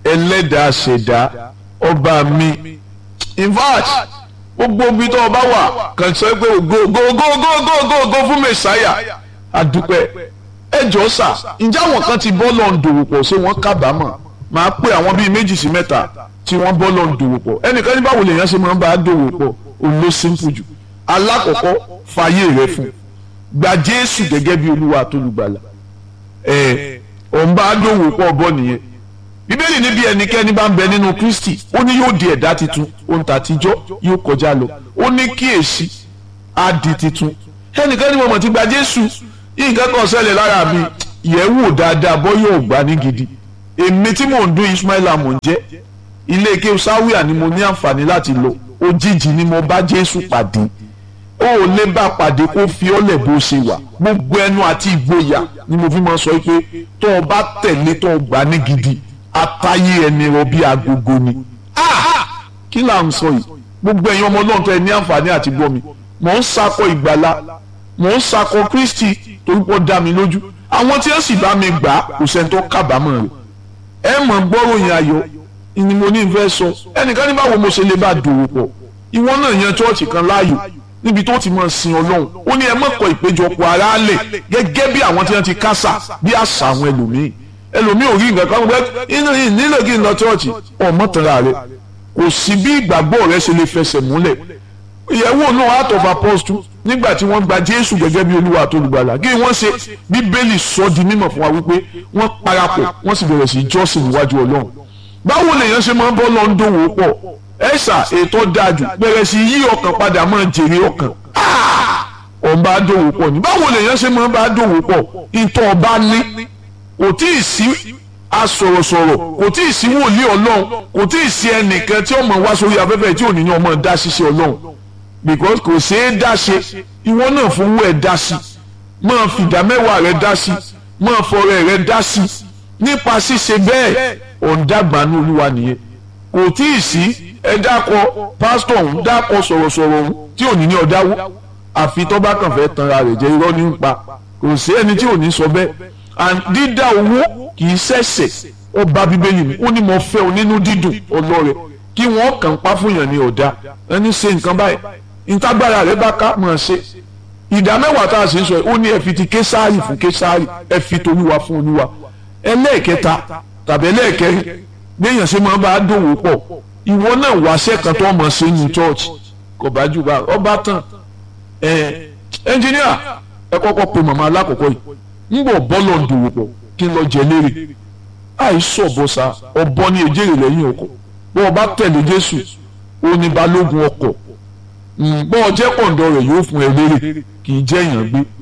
ẹlẹ́dàá ṣẹ̀dá ọba mi in fact gbogbo ibi tó o bá wà kàn sọ pé ògo ògo ògo ògo ògo ògo ògo fún mẹsàáyà àdúpẹ́ ẹ jọ sà ǹjẹ́ àwọn kan ti bọ́ lọ́n dòwò pọ̀ ṣé wọ́n kábàámọ̀ máa pé àwọn bíi méjì sí mẹ́ta tí wọ́n bọ́ lọ́n dòwò pọ̀ ẹnìkan ní báwo lèèyàn ṣe máa ń bá a dòwò pọ̀ òun ló simple jù alákọ̀ọ́kọ́ fàyè rẹ fún gba Jésù gẹ́gẹ́ bí Olúwa àtolùgbàlà ẹ̀ òun bá a dòwò pọ̀ bọ́ nìyẹn bíbélì níbi ẹnikẹ́ni bá ń bẹ nínú kristi ó ní yóò di ẹ̀dá titun ohun tàtijọ́ yóò kọjá lọ ó ní kíyèsí á di titun ẹnìkan ní mo mọ̀ ti gba jésù yìí nǹkan kan ṣẹlẹ̀ lára mi yẹ̀ wò dáadáa bọ́ yóò gbà ní gidi èmi tí mò ń dún ismaila mò ń jẹ́ ilé ike sáwíà ni mo ní àǹfààní láti lọ òjijì ni mo bá jésù pàdé ó ò lè bá pàdé kó fi ọ́lẹ̀ bó ṣe wà gbogbo ẹnu àti ìgboyà ni mo fi máa sọ pé tó o bá tẹ̀lé tó o gbà ní gidi atayé ẹni rọ bí agogo ni. kí là ń sọ yìí gbogbo ẹ̀yin ọmọ náà tó ẹ ní àǹfààní àti gbọ́ mi mò ń sakọ ìgbàlá mò ń sakọ Kristi torí pé ó dá mi lójú àwọn tí ó sì bá mi gbà kò sẹ́ni tó kábàámọ̀ rẹ̀ ẹ mọ̀ gbọ́ròyìn ayọ̀ ni mo ní fẹ́ sọ ẹnìkan ní báwo mo ṣe lè bá dòwò pọ̀ ìwọ náà yan chọ́ọ̀chì kan láàyò níbi tó ti máa sin ọlọ́run ó ní ẹ mọ̀kọ́ ìpéjọpọ̀ aráàlẹ̀ gẹ́gẹ́ bí àwọn tí wọ́n ti kásà bí àṣà àwọn ẹlòmíì ẹlòmíì ò rí nǹkan kan gbẹ inú yìí nílò kí n lọ chọ́ọ̀chì ọmọ tẹ̀ra rẹ kò sí bí ìgbàgbọ́ rẹ ṣe lè fẹsẹ̀ múlẹ̀ ìyẹ̀wò náà heart of apostle nígbà tí wọ́n gba jésù gẹ́gẹ́ bí olúwa àtolùgbàlà kí wọ́n ṣe bíbélì sọ di mímọ̀ fún wa wípé wọ́n parapọ̀ wọ́n sì bẹ̀rẹ̀ sí jọ́sìn níwájú ọlọ́run báwo lèèyàn ṣe máa ń bọ́ lọ ń dòwò pọ̀ ẹ̀sà ètò dájú bẹ̀rẹ̀ sí yí ọkàn padà máa jèrè ọkàn ọ̀n bá dòwò pọ̀ ní báwo lèèyàn ṣe máa ń bá dòwò pọ̀ ìtọ̀ ọba ní kò tí ì sí asọ̀rọ̀sọ̀rọ̀ kò tí ì sí wòlíì ọlọ́run kò tí ì sí ẹnìkan tí ọmọ wá sórí afẹ́fẹ́ tí ò ní ní ọmọ dá ṣiṣẹ́ ọlọ́run because kò ṣeé dá ṣe ìwọ náà fowó ẹ̀ dá sí máa fìdá mẹ́wàá rẹ̀ dá sí máa fọrẹ rẹ̀ dá sí nípa ṣíṣe bẹ́ẹ̀ ọ̀ǹdàgbànú olúwa nìyẹn kò tí ì sí ẹ dákọ pásítọ̀ ọ̀hún dákọ sọ̀rọ̀sọ̀rọ̀ ọ̀hún tí ò ní ní ọ̀dáwó àfi tó bá kàn fẹ́ tanra rẹ̀ jẹ́ irọ́ ní ń pa kò sí ẹni tí ò ní sọ bẹ́ẹ̀ and dídá owó kì í ṣẹ̀ṣẹ̀ ó bá bíbélì mi ó ní mo fẹ́ o nínú dídùn ọlọ́rẹ̀ kí wọ́n kàn pa fún yàn ní ọ̀dà ẹni ṣe nǹkan báyìí ìtagbára rẹ̀ bá ká mọ̀ ṣe ìdá mẹ́wàá tá a sì ń sọ yìí ó ní ẹ fi ti késàárì fún késàárì ẹ fi tolúwa fún olúwa ẹlẹ́ẹ̀kẹta tàbí ẹlẹ́ẹ̀kẹrin gbẹ̀yàn ṣe máa bá a dòwò pọ̀ ìwọ náà wáṣẹ́ kan tó mọ̀ ṣe ní church kò bá jù bá ọba tán ẹ ẹnjìníà ẹ kọ́kọ́ pe màmá alákọ̀ọ́kọ́ yìí ń bọ̀ bọ́ọ̀lù dòwò pọ̀ kí n lọ jẹ léèrè àìsàn ọ̀bọ̀sà ọ̀bọ ní èjèrè lẹ́yìn ọkọ̀ bọ́ ọba tẹ̀lé Jésù ó ní balógun ọkọ̀ bọ́ ọ jẹ́ kọ̀ǹdọ̀ rẹ̀ yóò fún ẹ léèrè kì í jẹ́ èèyàn gbé